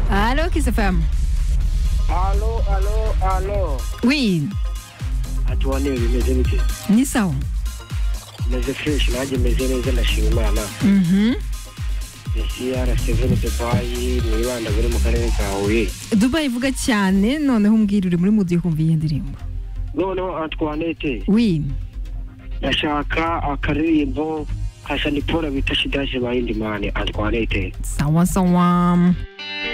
Allô, Christopher Allo, allo, allo. Oui, Hatuonewi bimeze bite ni sawa. meze fresh nanjye meze neza ndashima imana Mhm. esiyara seveni dubayi mwibanda buri mu karere ka huye Dubai ivuga cyane noneho umbwira uri muri mudiyo kumva iyi ndirimbo. noneho antoinette Oui. ndashaka akaririmbo ka shanipora bita shidaje bayindimani antoinette Sawa sawa.